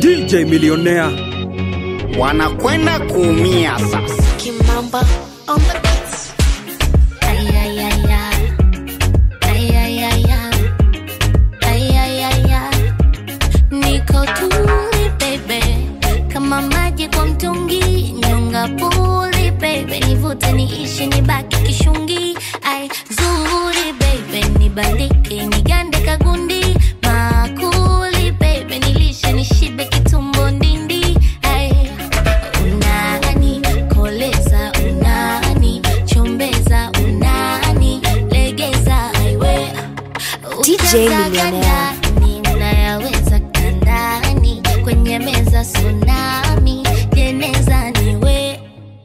DJ Millionaire. wanakwenda kuumia sasa. Kimamba on the beats. Ay, ay, ay, ay. Ay, ay, ay, ay. Ay, ay, ay, ay. Niko tuli baby, kama maji kwa mtungi, nyonga puli baby, nivute niishi nibaki kishungi. Ay, zuri baby, nibandike nigande kagundi, makuli baby, nilishe nishibe kitumbo ndindi. Ay, unani koleza unani chombeza unani legeza aiwe DJ Millionaire. ninayaweza kandani kwenye meza tsunami jeneza niwe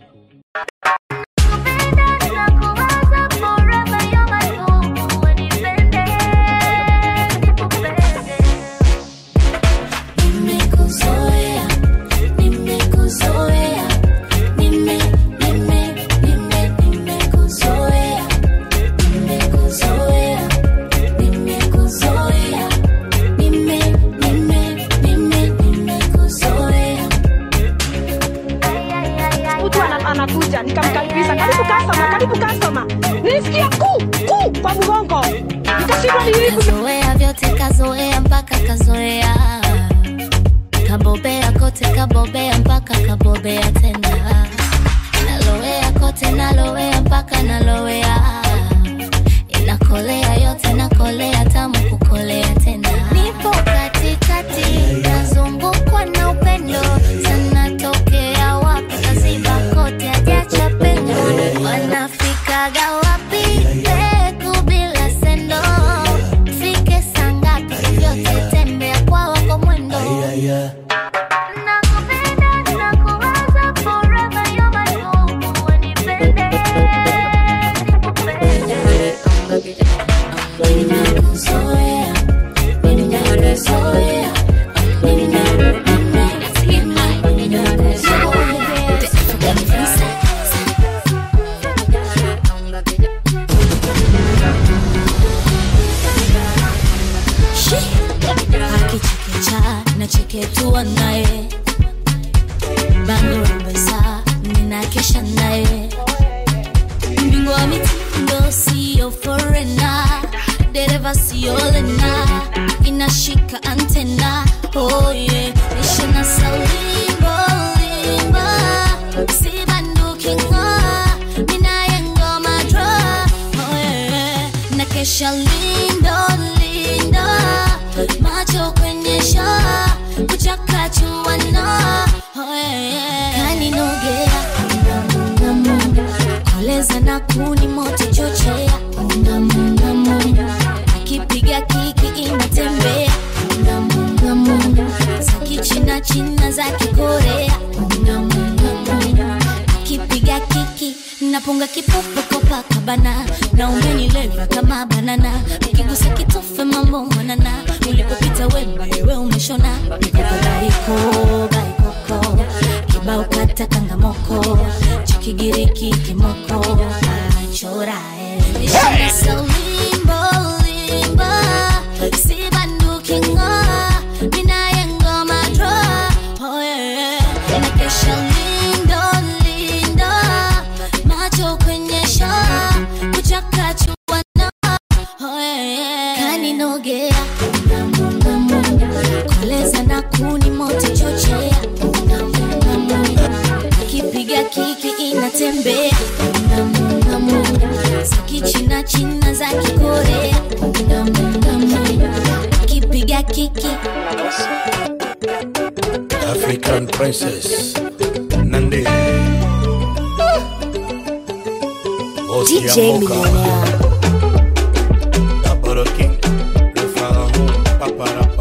Nimekuzoea, nimekuzoea, nime, nime, nime, nimekuzoea, nimekuzoea, nimekuzoea, nime, nime, nime, nimekuzoea. mtu ana- anakuja nikamkaribisha karibu kasoma karibu kasoma nilisikia ku ku kwa mgongo nikashindwa ni nini kazoea vyote kazoea mpaka kazoea kabobea kote kabobea mpaka kabobea tena nalowea kote nalowea mpaka nalowea inakolea yote nakolea tamu kukolea tena nipo katikati nazungukwa na upendo sana tokea wapi kaziba kote ajacha pengo wanafikaga wapi peku bila sendo fike sangapi vyote tembea kwa wako mwendo Nakupenda, nakuwaza forever, you're my home, wanipende, nikupende. Nimekuzoea, nimekuzoea, nime- nime- akichekecha nacheketua naye bandorembesa ninakesha naye mbingwa wa mitindo siyo forena dereva siolena inashika antena oye ishina saulimbo limba sibandukingo minaye ngoma dra oye nakesha lindo lindo macho kwenye shaa kuchakachuana kaninogea ngamungamu koleza na kuni moto chochea ngamungamu akipiga kiki inatembea ngamungamu za kichina china za kikorea ngamungamu akipiga kiki napunga kipofu kopakabana na umenileva kama banana ukigusa kitofe mambo mwanana ulipopita wembe we umeshona baiko baikoko kibao kata kangamoko chikigiriki kimoko chorae ishina saulimbo limba sibandukingo minaye ngoma dro oh yeah. nakesha lindo lindo macho kwenye shaa kuchakachuana oh yeah. kaninogea ngamungamu koleza na kuni moto chochea ngamungamu akipiga kiki inatembea ngamungamu za kichina china za kikorea ngamungamu akipiga kiki African princess Nande Bosi ya DJ Moka. Millionaire. Double King Le Pharaon Papa Rapa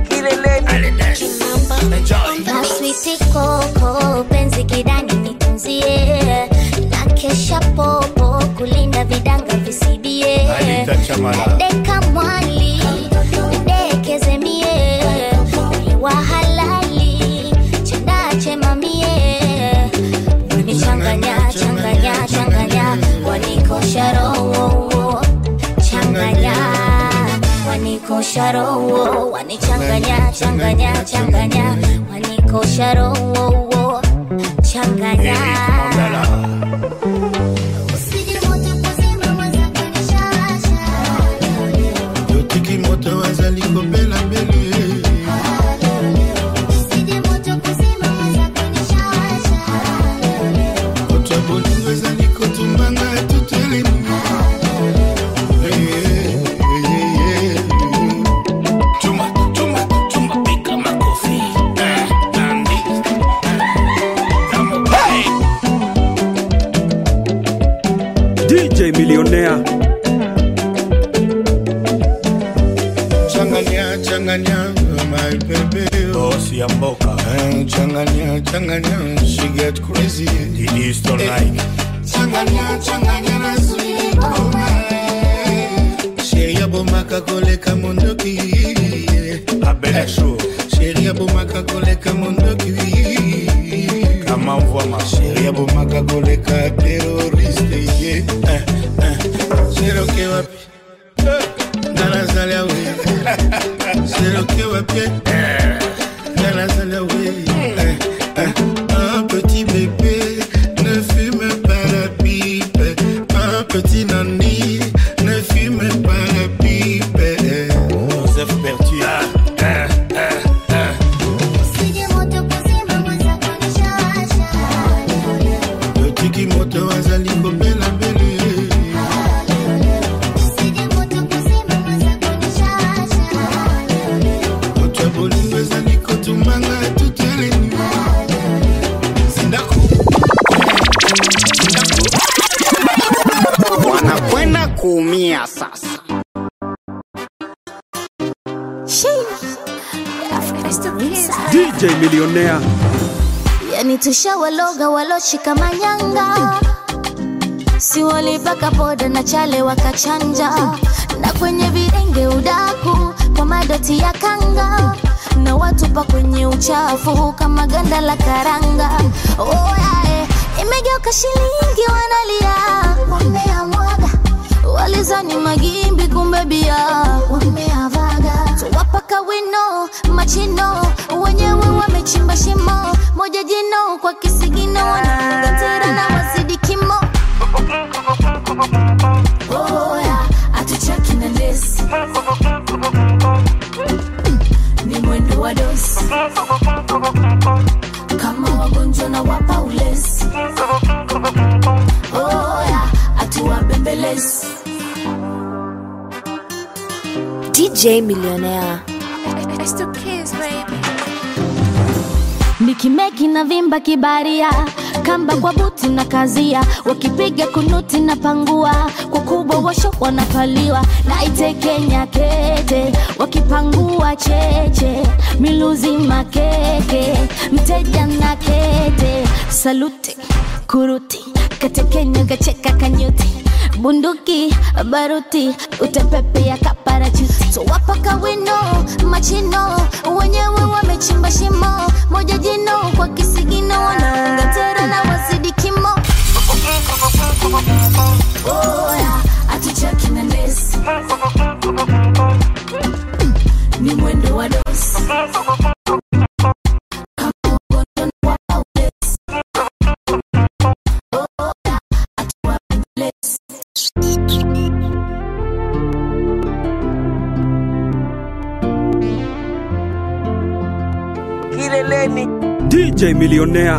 Maswiti koko penzi kidani nitunzie na kesha popo kulinda vidanga visibie Anita Chamala deka mwali dekeze mie ni wa halali chendache mamie nichanganya changanya changanya wanikosha roho changanya wanikosha roho wanichanganya changanya changanya wanikosha roho changanya Eric Mandala. yotiki moto azali kobela mbele koto ya bolingo ezali kotumbanga tutelemi Chuma, chuma, chuma, pika makofi. Eh, Nandi. Come on. DJ Millionaire. changanya changanya my baby Boss ya mboka. Eh, changanya changanya she get crazy Didi Stone Like. changanya changanya na sweet sheri abomaka koleka mondoki Abel Show. sheri abomaka koleka mondoki Kama mvua ma. sheri abomaka koleka teroriste ye Eh, eh. sheroke wapi nganazali awe sheroke wapi nganazali awe Eh, eh. un petit bébé ne fume pas la pipe un petit nani ne fume pas la pipe Joseph Bertier. Eh, eh, eh. yotiki moto azali kobela mbele moto ya bolingo ezali kotumbanga tutelemi sindako wanakwenda kuumia sasa. DJ Millionaire. yani tushawaloga waloshika manyanga si walipaka poda na chale wakachanja na kwenye videnge udaku kwa madoti ya kanga na watupa kwenye uchafu kama ganda la karanga oyae imegeuka shilingi wanalia wameamwaga walizani magimbi kumbe bia wameavaga tuwapaka wino machino wenyewe wamechimba shimo moja jino kwa kisigino wanafunga tera na wazidi kimo oya atuchaki na lesi ni mwendo wa dosi kama wagonjwa na wapa ulesi oya atuwabembelezi DJ Millionaire. nikimeki na vimba kibaria kamba kwa buti na kazia wakipiga kunuti na pangua kwa kubwa washo wanapaliwa naitekenya kete wakipangua cheche miluzi makeke mteja na kete saluti kuruti katekenya kacheka kanyuti bunduki baruti utepepe ya kaparachuti so wapaka wino machino wenyewe wamechimba shimo moja jino kwa kisigino wanaunga tera na wazidi kimo oya atuchaki na ndesi ni mwendo wa dosi Kama ugonjwa na wapa ulezi. Oya, atuwabembelezi. DJ Millionaire.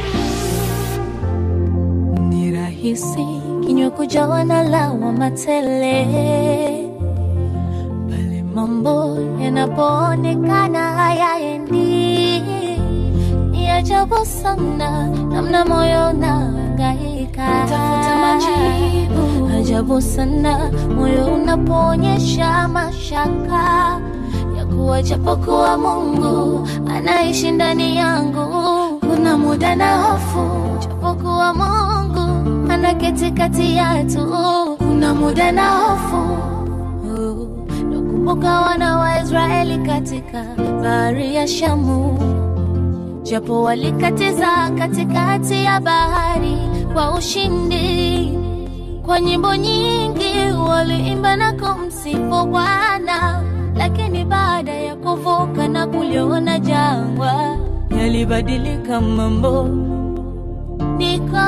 ni rahisi kinywa kujawa na lawama tele pale mambo yanapoonekana hayaendi ni ajabu sana namna moyo unahangaika tafuta majibu ajabu sana moyo unapoonyesha mashaka ya kuwa japokuwa mungu anaishi ndani yangu kuna muda na hofu japokuwa mungu anaketi kati yetu kuna muda na hofu nakumbuka wana wa israeli katika bahari ya shamu japo walikatiza katikati ya bahari kwa ushindi kwa nyimbo nyingi waliimba na kumsifu bwana lakini baada ya kuvuka na kuliona jangwa yalibadilika mambo niko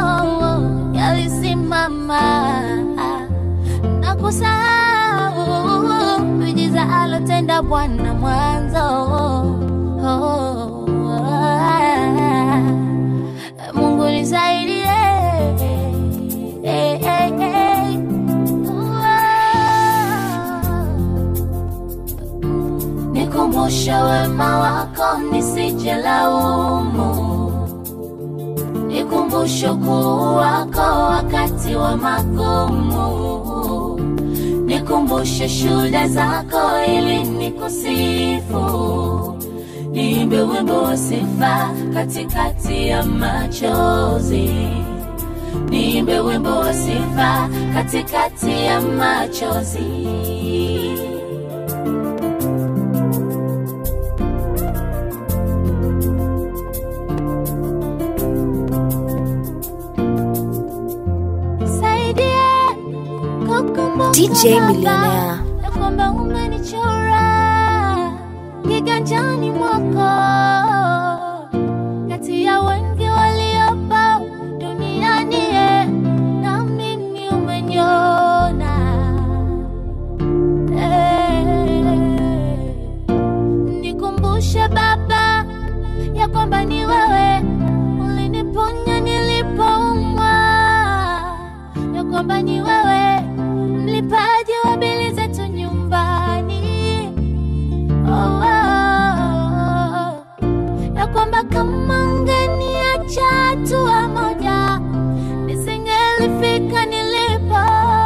yalisimama na kusahau miujiza alotenda Bwana mwanzo. Mungu nisaidie, eh, eh, eh. Nikumbushe wema wako nisije laumu nikumbushe ukuu wako wakati wa magumu, nikumbushe shuhuda zako ili nikusifu, niimbe wimbo wa sifa katikati ya machozi, niimbe wimbo wa sifa katikati ya machozi. Saidia kukumbuka DJ Baba, Millionaire. ya kwamba umenichora kiganjani mwako kati ya wengi waliopo duniani eh, na mimi umeniona eh, nikumbushe Baba ya kwamba ni wewe uliniponya nilipoumwa, ya kwamba ni wewe mlipaji wa bili zetu nyumbani. Oh, oh, oh. ya kwamba kama ungeniacha hatua moja nisingelifika nilipo.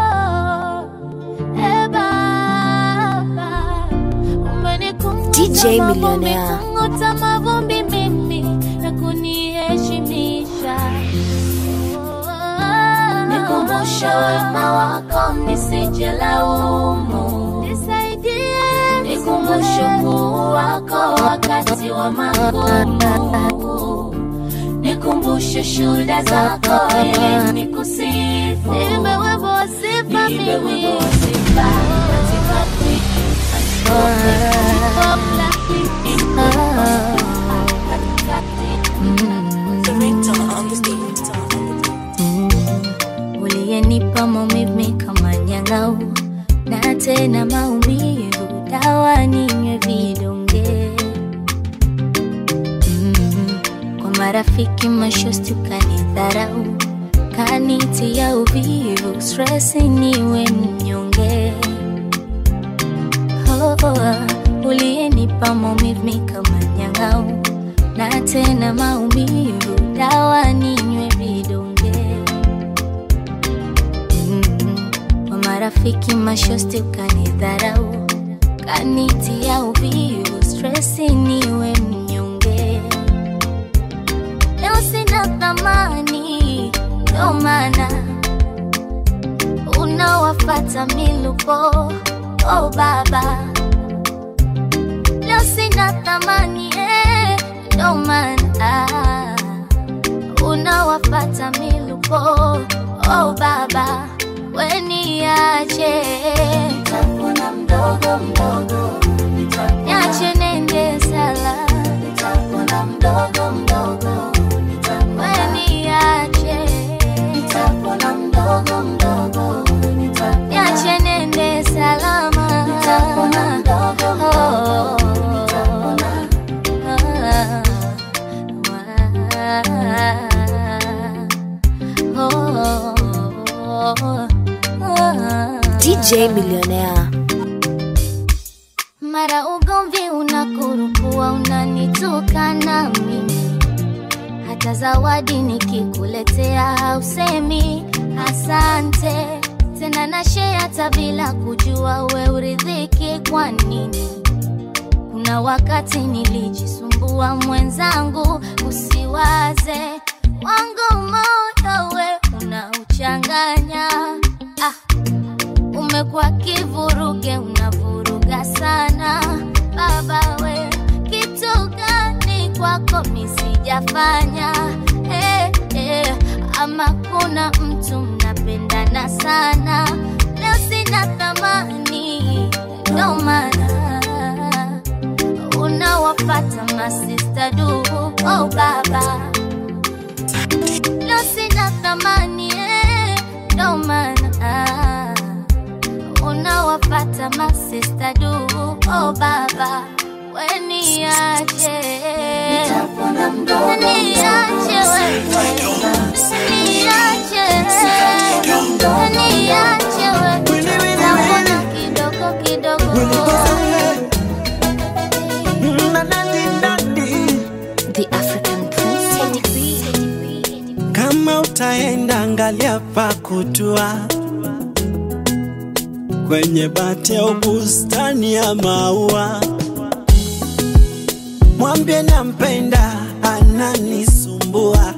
Eh, Baba, umenikunguta DJ mavumbi, Millionaire. kunguta mavumbi mimi na kuniheshimisha. Nikumbushe wema wako nisije laumu, nisaidie, nikumbushe ukuu wako wakati wa magumu, nikumbushe shuhuda zako ili nikusifu, niimbe wimbo wa sifa mimi katikati uliyenipa maumivu kama nyang'au na tena maumivu dawa ninywe vidonge mm. kwa marafiki mashosti ukanidharau kanitia uvivu stresi niwe mnyonge oh, oh, uliyenipa maumivu kama nyang'au na tena maumivu dawa ninywe vidonge Mm, kwa marafiki mashosti ukanidharau kanitia uvivu stresi niwe mnyonge leo sina thamani ndo maana unawafata miluko oh baba leo sina thamani eh, ndo maana unawafata miluko oh baba weniache nitapona mdogo mdogo niache nende sala nitapona mdogo mdogo weniache nitapona mdogo mdogo niache nende salama nitapona mdogo mdogo DJ Millionaire. mara ugomvi unakurupua unanitukana mimi hata zawadi nikikuletea hausemi asante tena na share hata bila kujua we uridhiki kwa nini kuna wakati nilijisumbua mwenzangu usiwaze wangu moyo we unauchanganya ah, umekuwa kivuruge unavuruga sana baba we kitu gani kwako misijafanya eh, eh, ama kuna mtu mnapendana sana leo sina thamani ndo maana unawafata masista du oh baba lo sina thamani eh, ndo maana unawafata masista du oh baba weniache niache wewe niache niache wewe Naona kidogo kidogo The African Princess. Kama utaenda angalia pa kutua kwenye bati au bustani ya maua, mwambie nampenda, ananisumbua.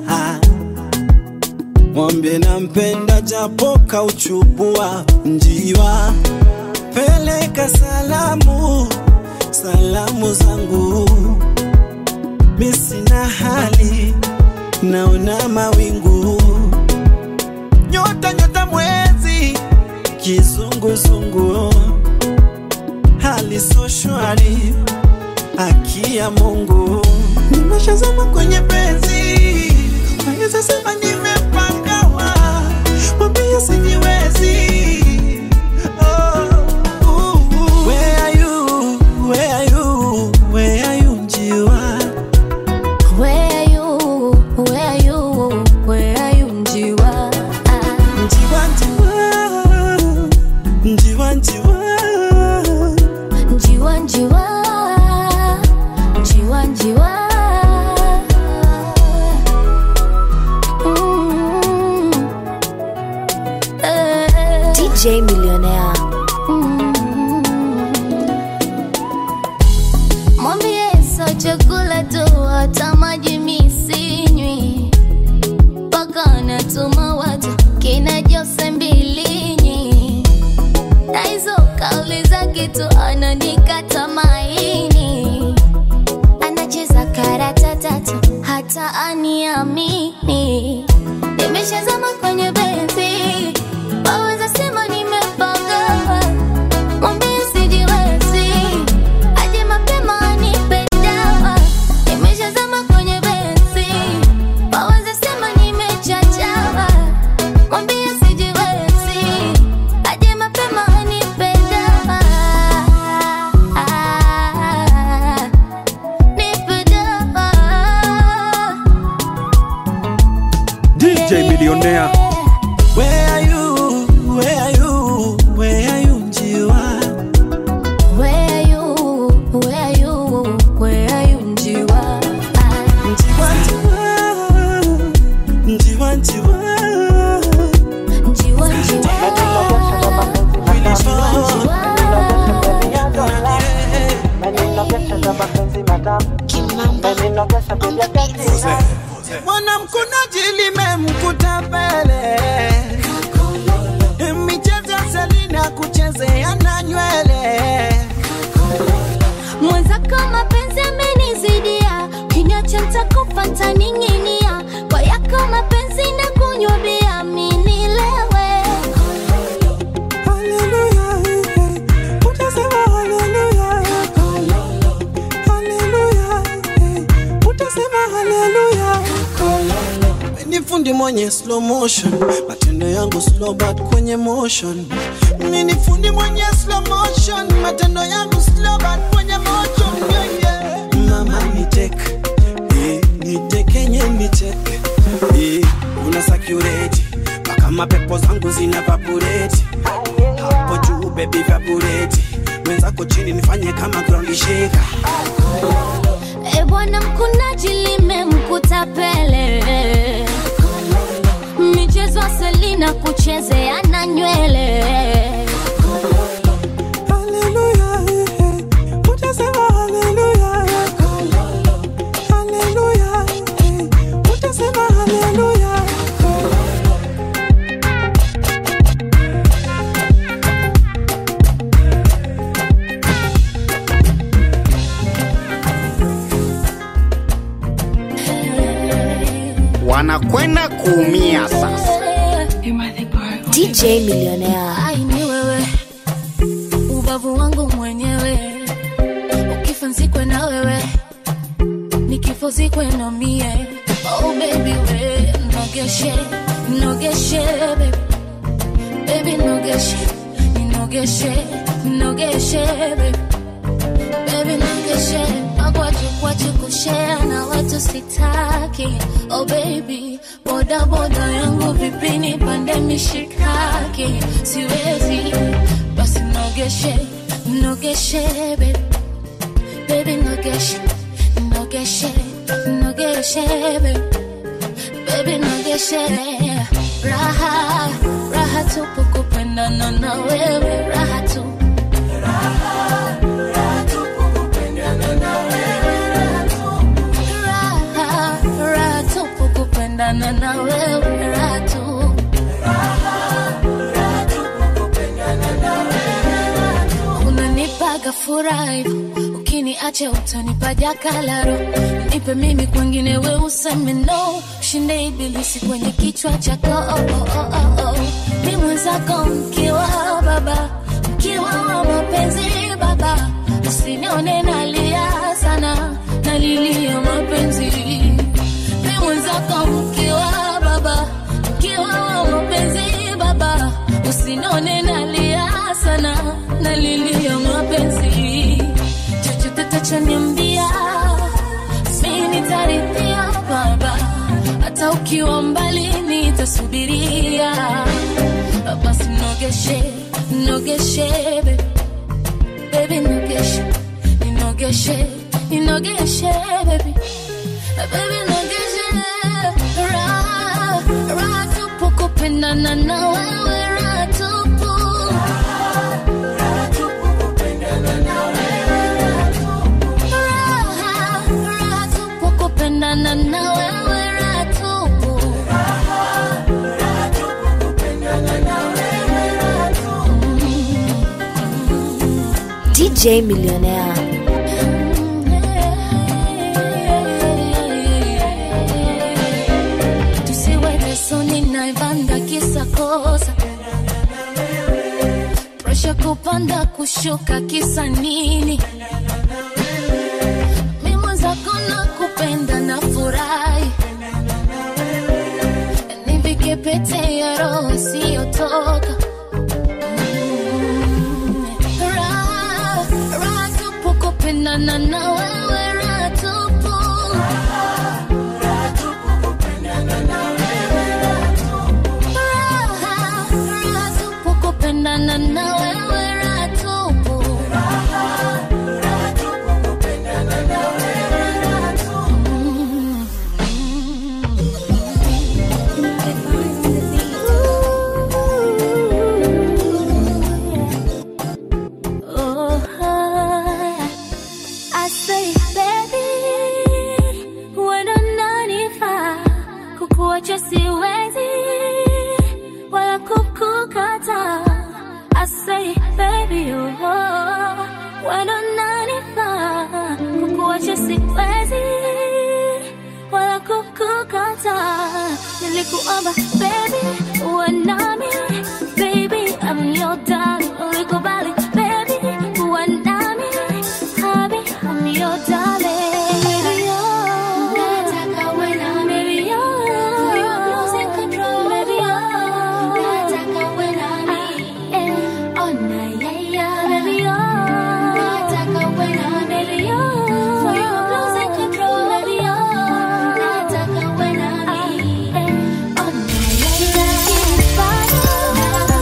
Mwambie nampenda, japo kauchubua njiwa. Peleka salamu, salamu zangu, mi sina hali naona mawingu, nyota nyota, mwezi kizunguzungu, hali so shwari, haki ya Mungu, nimeshazama kwenye penzi, naweza sema nimepangawa, mwambie sijiwezi. Oh, uh, uh. Where are you? Where are you? Where are you, njiwa? Where are you? Where are you? Where are you, Njiwa? Ah, Njiwa, njiwa, njiwa, njiwa. Njiwa, Njiwa, Njiwa, Njiwa. Mm. Eh, DJ Millionaire. mm. Mwambie sio chakula tu, hata maji mi sinywi mpaka natuma watu kina Jose Mbilinyi na hizo kauli zake tu ananikata maini, anacheza karata tatu hata aniamini. Nimeshazama kwenye benzi, waweza sema nimepanga, mwambie sijiwezi, aje mapema anipe dawa. Nimeshazama kwenye benzi, waweza sema nimechachawa, mwambie sijiwezi, aje mapema anipe dawa. Nipe dawa. DJ Millionaire. Where are you? Where are you? Where are you, njiwa? Where are you? Where are you? Where are you, Njiwa? Ah, Njiwa, njiwa, njiwa, njiwa. Njiwa, Njiwa. Mwanamkunaji limemkuta pele, michezo ya Selina kuchezea na nywele. Mwenzako mapenzi amenizidia, kinyacha nitakufa ntaning'inia, kwa yako mapenzi na kunywa bia minilewe. Haleluya, eh, utasema haleluya. Haleluya, eh, utasema haleluya. Ni fundi mwenye slow motion, matendo yangu slow but kwenye motion. Mimi ni fundi mwenye slow motion, matendo yangu slow but kwenye motion. Yeah, yeah. Mama niteke, eh, nitekenye niteke, eh, una sakureti mpaka mapepo zangu zina vaporeti hapo juu baby vaporeti mwenzako chini nifanye kama ground shaker E bwana mkunaji limemkuta pele, michezo ya Selina kuchezea na nywele. Haleluya, eh, eh, utasema haleluya. Haleluya, eh, utasema haleluya. wanakwenda kuumia sasa. DJ Millionaire. Ai, ni wewe ubavu wangu mwenyewe, ukifa nzikwe na wewe, nikifozikwe na mie oh baby we nogeshe nogeshe baby baby nogeshe nogeshe nogeshe baby baby nogeshe magwaji kwaji kushare na watu sitaki oh baby boda boda yangu vipini pande mishikaki siwezi basi nogeshe nogeshe baby baby nogeshe nogeshe nogeshe baby baby nogeshe raha raha tupu kupendana na wewe raha tu raha raha tupu kupendana na wewe raha tu unanipaga furaha hivyo ukiniacha utanipa jakalaro nipe mimi kwengine we useme no shinde ibilisi kwenye kichwa chako oh, oh, oh, oh, oh. ni mwenzako mkiwa baba mkiwa wa mapenzi baba usinione nalia sana nalilia mapenzi ni mwenzako mkiwa baba mkiwa wa mapenzi baba usinone nalia sana nalilia mapenzi chochote tachoniambia mi nitarithia baba hata ukiwa mbali nitasubiria basi nogeshe nogeshe baby. baby nogeshe ninogeshe ninogeshe baby baby nogeshe raha raha tupu kupendana na wewe raha tupu raha raha tupu kupendana na wewe raha tupu DJ Millionaire. tusiweke soni na ivanda kisa kosa presha kupanda kushuka kisa nini mi mwenzako na kupenda na furahi nivike pete ya roho isiyotoka Mm. Raha, raha tupu kupendana na wewe raha tupu Raha, raha tupu kupendana na wewe raha tupu. Oh, I say, baby, wewe unanifaa, kukuacha siwezi wala kukukata. I say, baby, oh, wewe unanifaa, kukuacha siwezi wala kukukata. Nilikuomba baby, uwe nami, baby, I'm your darling. Ulikubali baby, uwe nami, habi, I'm your darling. Baby, oh, nataka uwe nami, baby, oh, for your losing control, baby, oh, nataka uwe nami, eh, oh, na, yeah, yeah, baby, oh, nataka uwe nami, baby, oh, for your losing control, baby, oh, nataka uwe nami, eh, oh, na, yeah, yeah.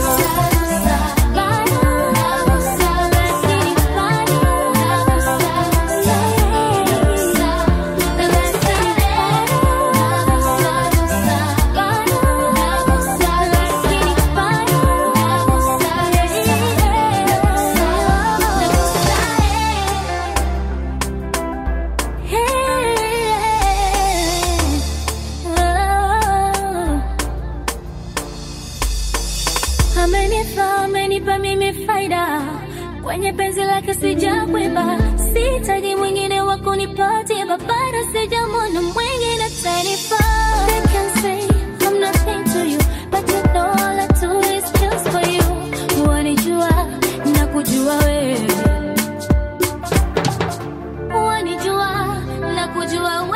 Amenipa, amenipa mimi faida kwenye penzi lake sijakwiba, sitaji mwingine wa kunipatia, bado sijamwona mwingine atanifaa. They can say I'm nothing to you, but you know all I do is just for you. Wanijua na kujua wewe, wanijua na kujua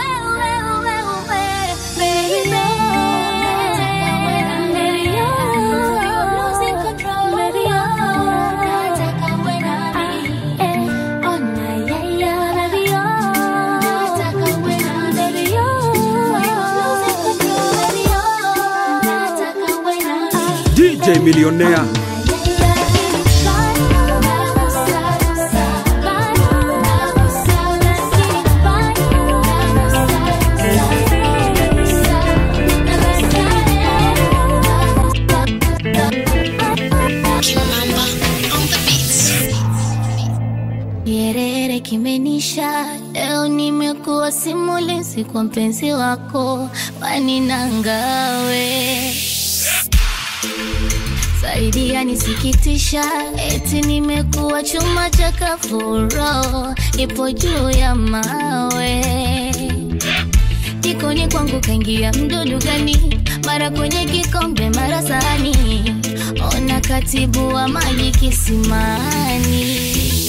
DJ Millionaire. Kierere kimenisha leo, nimekuwa simulizi kwa mpenzi wako, wani nangawe zaidi yanisikitisha, eti nimekuwa chuma cha kafuro, ipo juu ya mawe jikoni kwangu kaingia mdudu gani? Mara kwenye kikombe, mara sahani, ona katibu wa maji kisimani.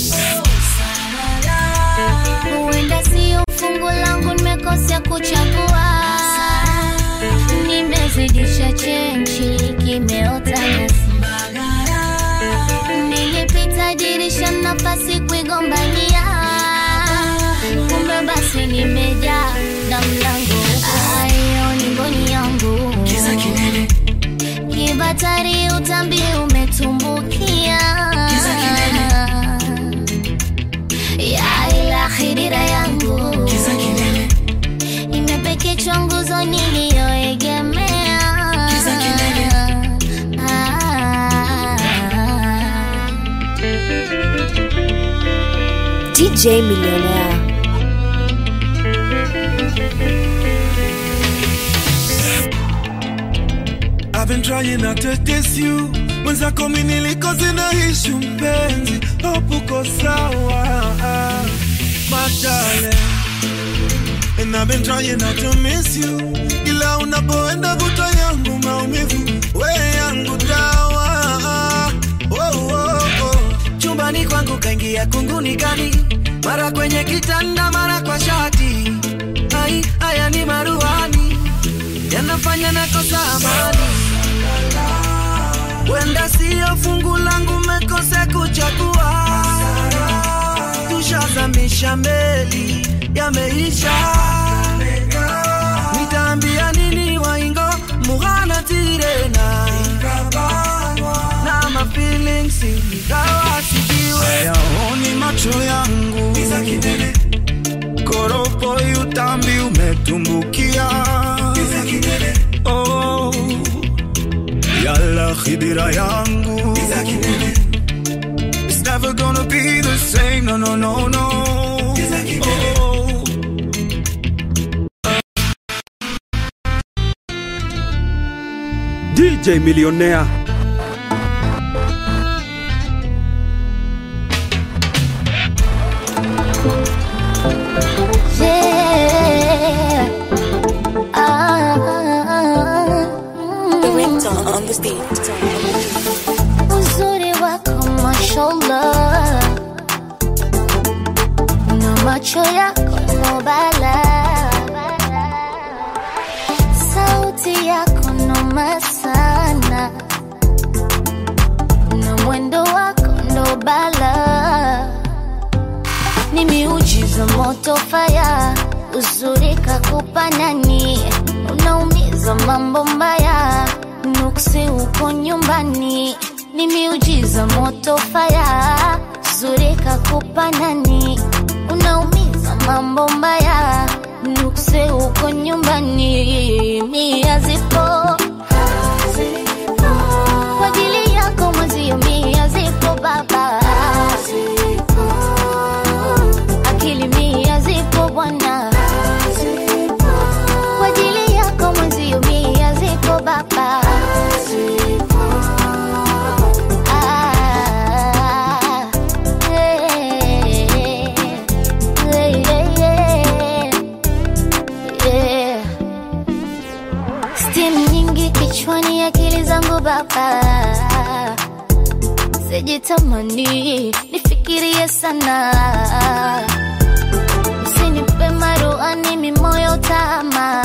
Huenda sio fungu langu, nimekosea kuchagua, nimezidisha chenchi, kimeota nyasi. Nilipita dirisha, nafasi kuigombania, kumbe basi nimejaa na mlango ayo ni ngoni yangu kibatari, utambi umetumbukia ya ila khidira yangu imepekechwa nguzo niliyoegemea Ah. DJ Millionaire. I've been trying not to diss you mwenzako mi nilikoze na ishu mpenzi hopuko sawa madale And I've been trying not to miss you ila unapoenda vuta yangu maumivu we yangu dawa oh, oh, oh. chumbani kwangu kaingia kunguni gani mara kwenye kitanda mara kwa shati ai haya ni maruani yanafanya nakosa amani wenda siyo fungu langu mekose kuchagua tushazamisha meli yameisha nitaambia nini waingo mughana tirena na mafilings ingawa sijiwe hayaoni macho yangu koropo utambi umetumbukia oh, yala khidira yangu It's never gonna be the same, no, no, no, no. Oh. DJ Millionaire. Yeah. Ah, uzuri wako mashallah na macho yako no bala sauti yako noma sana na mwendo wako ndo bala ni miujiza moto faya uzuri kakupa nani unaumiza mambo mbaya nuksi uko nyumbani ni miujiza moto faya uzuri kakupa nani unaumiza mambo mbaya nuksi uko nyumbani mia zipo kwa ajili yako mwezio mia zipo baba akili mia zipo bwana kwa ajili yako mwenzio mia zipo baba Ah, eh, eh, eh, eh. Steam nyingi kichwani, akili zangu baba, sijitamani nifikirie sana Usinipe maruani mimoyo tama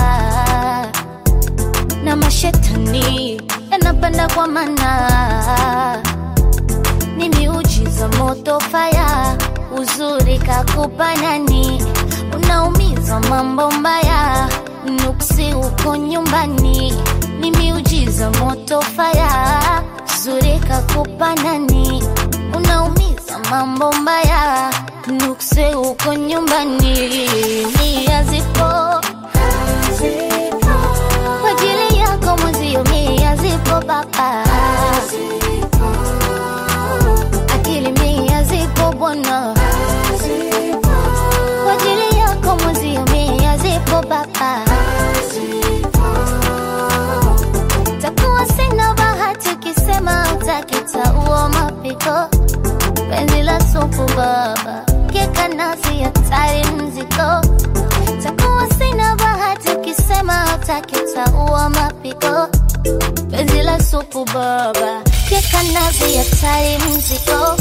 na mashetani yanapanda kwa mana ni miujiza moto faya uzuri kakupa nani unaumiza mambo mbaya nuksi uko nyumbani ni miujiza moto faya uzuri kakupa nani unaumiza mambo mbaya nukse uko nyumbani nia zipo kwa ajili yako mwenzio mia zipo baba akili mia zipo bwana kwa ajili yako mwenzio mia zipo baba takuwa sina bahati ukisema utakitaua mapiko penzi la supu baba keka nasi hatari mziko takuwa sina bahati ukisema utakitaua mapiko penzi la supu baba keka nasi hatari mziko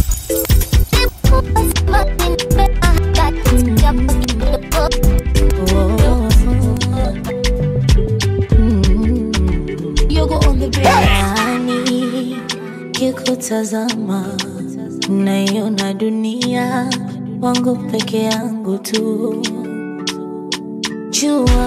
Yaani, kikutazama naiona dunia wangu peke yangu tu jua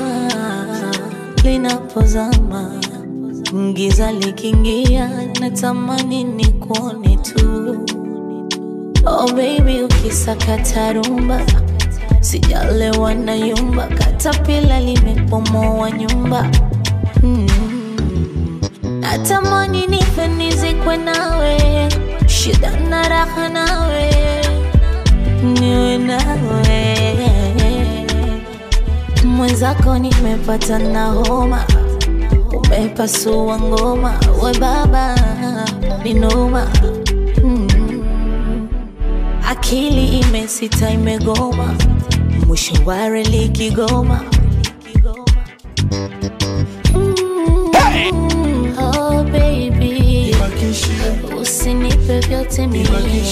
linapozama giza likiingia natamani ni kuone tu oh baby ukisakata rumba sijalewa na yumba katapila limepomoa nyumba mm. natamani nife nizikwe nawe shida na raha nawe niwe nawe mwenzako nimepata na homa umepasua ngoma we baba ni noma mm. akili imesita imegoma mwisho wa reli kigoma Mm, oh baby usinipe vyote mie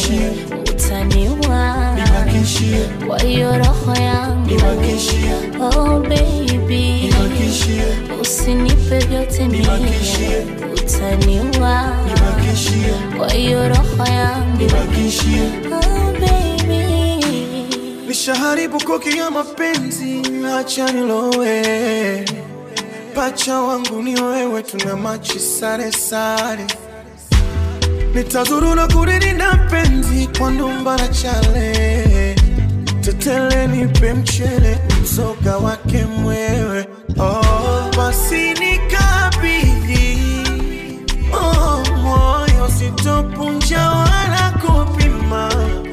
utaniua kwa hiyo roho yangu oh baby usinipe vyote mie utaniua kwa hiyo roho yangu oh baby nishaharibu koki ya mapenzi, acha nilowe. Pacha wangu ni wewe, tuna machi sare sare. Nitazuru na kuridi na penzi kwa ndumba na chale. Tetele nipe mchele, mzoga wake mwewe. Oh, basi nikabidhi oh, moyo sitopunja wala kupima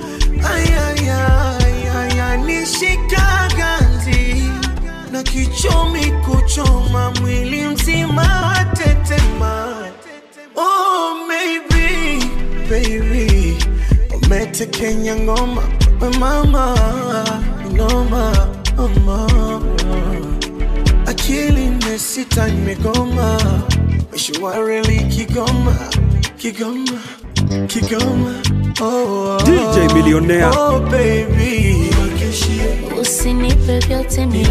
ayayaya nishika ganzi na kichomi kuchoma mwili mzima watetema oh, maybe, baby umetekenya ngoma we mama noma mama akili imesita imegoma mishwareli kigoma kigoma kigoma oh, oh, DJ Millionaire. oh, baby usinipe vyote mie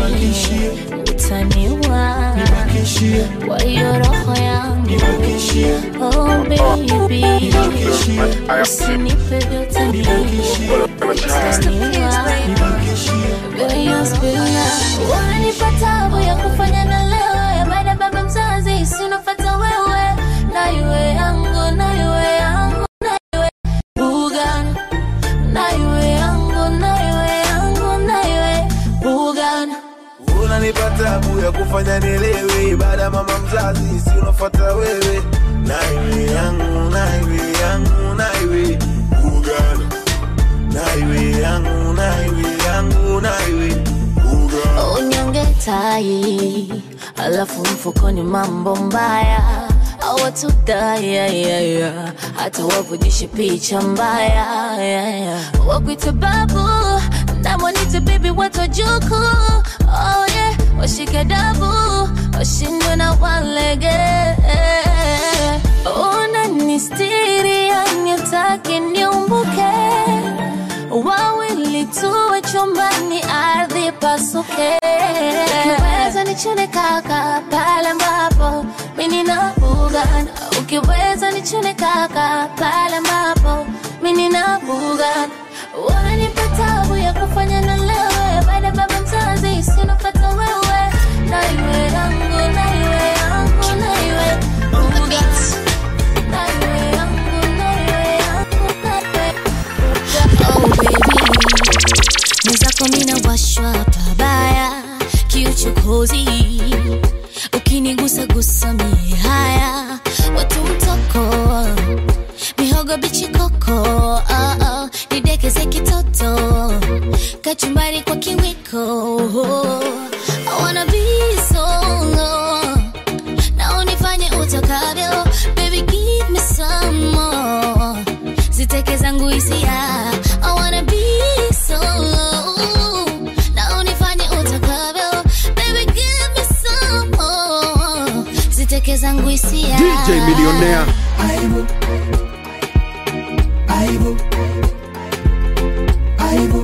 utaniua kwa hiyo roho yangu oh baby usinipe vyote mie utaniua kwa hiyo spina wanipa tabu ya kufanya na leo ya baada baba mzazi sinafata wewe na iwe yangu na iwe yangu na iwe Bugan na iwe yangu na iwe yangu na iwe Bugan unanipa tabu ya kufanya nielewe baada ya mama mzazi si unafuata wewe naiwe yangu naiwe yangu naiwe ugana naiwe yangu naiwe yangu naiwe ugana unyonge tai alafu mfukoni mambo mbaya awatudayayaya hata wavujishe picha mbaya yeah, yeah. wakwite babu namwanite bibi watojuku oh, yeah. washike dabu washindwe na walege unanistiri yanitaki niumbuke wawili tuwe chumbani ardhi pasuke ukiweza nichune kaka pale ambapo mimi na bugana ukiweza nichune kaka pale ambapo mimi na bugana wanipa tabu ya kufanya na lewe baada ya baba mzazi sinopata wewe na iwe yangu na iwe yangu na iwe bugana na iwe yangu kikohozi ukinigusa gusa mie haya watu mtoko mihogo bichi koko oh, oh, nidekeze kitoto kachumbari kwa kiwiko I wanna be solo na unifanye utakavyo baby give me some more ziteke zangu hisia I wanna be solo na unifanye utakavyo baby give me some more ziteke zangu hisia DJ Millionaire. Aibu. Aibu. Aibu.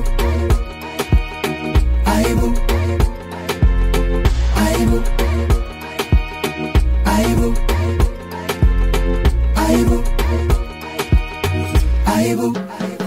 Aibu. Aibu. Aibu. Aibu. Aibu.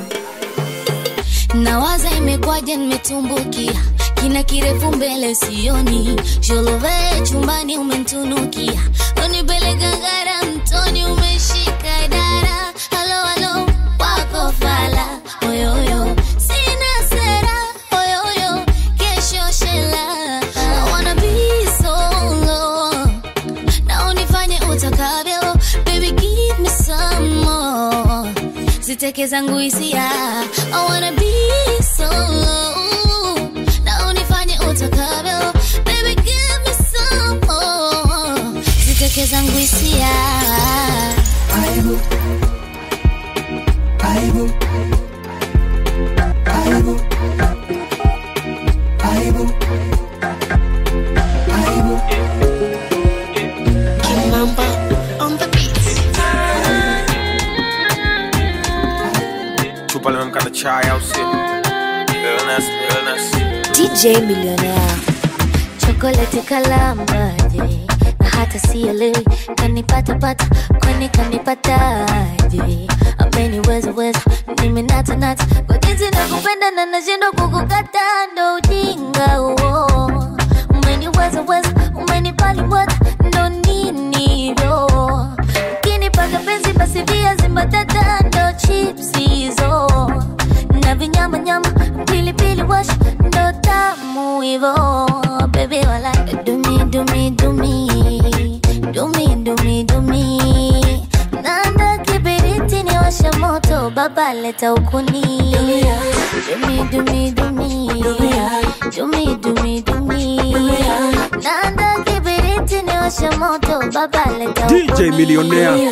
nawaza imekwaje nimetumbukia kina kirefu mbele sioni sholove chumbani umentunukia unipeleka gara mtoni umeshika dara halo halo wako fala oyoyo sina sera oyoyo kesho shela I wanna be solo na unifanye utakavyo baby give me some more ziteke zangu hisia I wanna be solo na unifanye utakavyo baby give me some more ziteke zangu hisia Aibu. Aibu. Aibu. Aibu. Aibu. Kimamba on the beat. chupa limemkana chai au sio illness illness DJ Millionaire. chokoleti kalambaje na hata sielewi kanipatapata kwani kanipataje ameniweza weza nimenatanata kwa jinsi nakupenda na nashindwa kukukata ndo ujinga huo umeniweza weza umenipaliwata ndo ninivyo ukinipaka penzi basi viazi mbatata ndo chips hizo na vinyamanyama pilipili wash ndo tamu hivo bebi wala dumi dumi dumi dumi dumi dumi nanda kibiriti ni washa moto baba leta ukuni dumi dumi dumi dumi dumi dumi nanda kibiriti ni washa moto baba leta ukuni DJ Millionaire.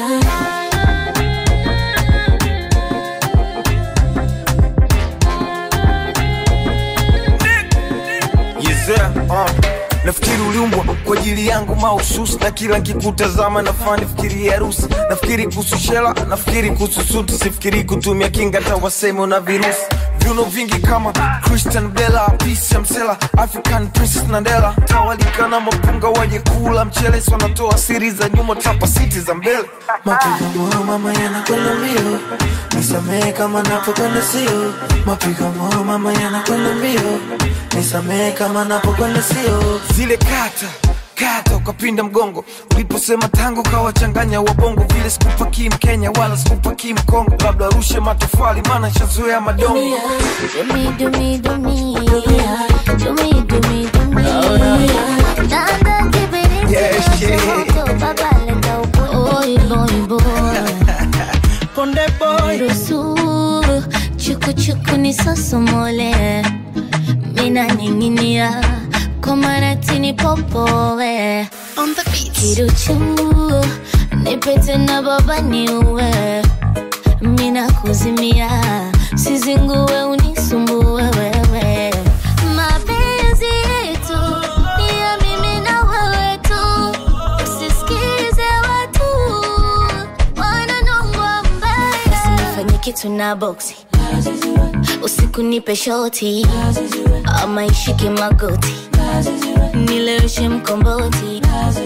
Yezea, uh. nafikiri uliumbwa kwa ajili yangu mahususi na kila nkikutazama nafaa nifikiri harusi nafikiri kuhusu shela nafikiri kuhusu suti sifikiri kutumia kinga hata waseme una virusi viuno vingi kama christian bela pisa msela african princess nandela tawalika na mapunga waje kula mchele si wanatoa siri za nyuma tapa siti za mbele Mapigo moyo mama yanakwenda mbio, nisamehe kama napokwenda sio. Mapigo moyo mama yanakwenda mbio, nisamehe kama napokwenda sio. zile kata kata ukapinda mgongo uliposema tango kawachanganya wabongo vile sikupakii mkenya wala sikupakii mkongo labda arushe matofali maana shazoea madongo Dumi dumi dumi dumi dumi dumi nanda kibiriti Yeah, shit. moto baba leta ukuni Oi, boy, boy. Konde boy, ruhusu chukuchuku ni sosomole mina ninginia komaratini popowe on the beat. kiruchu nipete na baba niuwe mina kuzimia sizinguwe unisumbue wewe mapenzi yetu ni ya mimi na wewe tu usisikize watu wananongwa mbaya usinifanye kitu na boksi usiku nipe shoti ama ishike magoti nileweshe mkomboti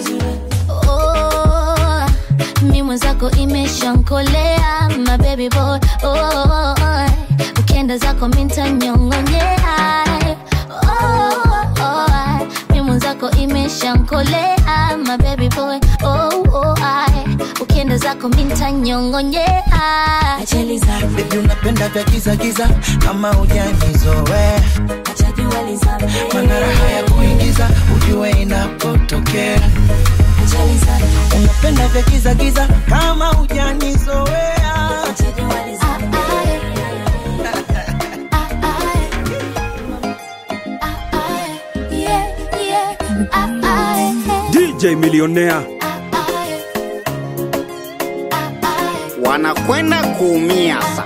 oh, mi mwenzako imeshankolea my baby boy oh, ukienda zako mintanyongonyea oh, oh, mi mwenzako imeshankolea my baby boy oh, oh, ukienda zako mintanyongonyea ajali zangu Baby unapenda vya giza giza kama hujanizoea, acha jua lizame mana raha ya kuingiza ujue unanikera unapenda vya giza giza kama hujanizoea DJ Millionaire. wanakwenda kuumia sasa.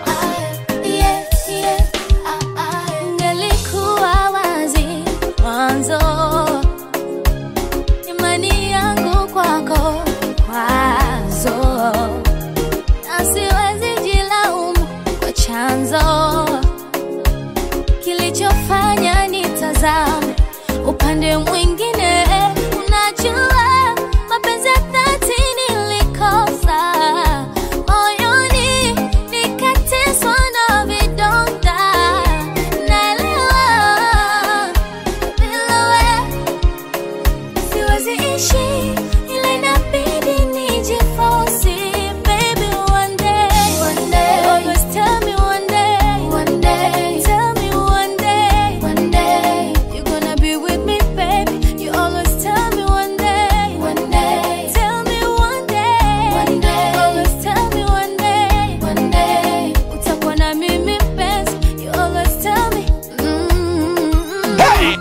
Ngelikuwa wazi mwanzo, imani yangu kwako kwazo, na siwezi jilaumu kwa chanzo kilichofanya nitazame upande mwingine. Unajua mapenzi ya dhati nilikosa moyoni, nikateswa na vidonda. Naelewa bila wewe siwezi ishi, ila inabidi nijiforce. Baby, one day, one day, always tell me one day, one day, tell me one day, one day, you're gonna be with me, baby. You always tell me one day, one day, tell me one day, one day, always tell me one day, one day, utakuwa na mimi mpenzi. You always tell me, mm, Hey!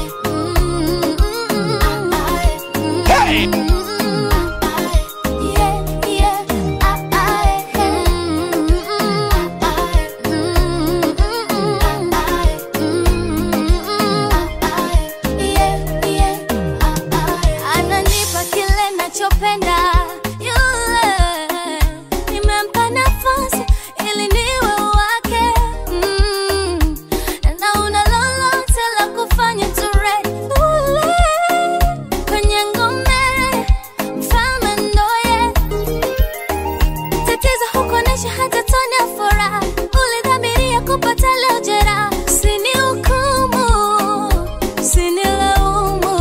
ananipa kile nachopenda yule nimempa nafasi ili niwe wake mm. na una lolote la kufanya tureule kwenye ngome mfalme ndoye tatizo hukuonesha hata tone ya furaha ulidhamiria kupata leo jeraha usinihukumu usinilaumu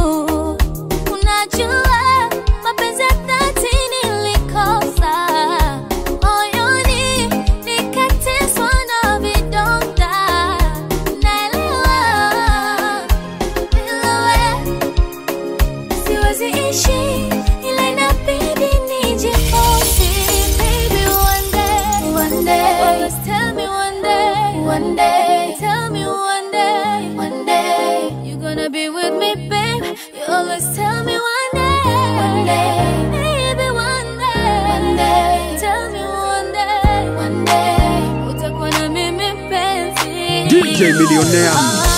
unajua mapenzi ya dhati nilikosa moyoni nikateswa na vidonda naelewa bila wewe siwezi ishi ila inabidi nijiforce baby one day one day always tell me one day one day tell me one day one day you're gonna be with me babe you always tell me one day one day baby one day one day tell me one day one day utakuwa na mimi mpenzi DJ Millionaire.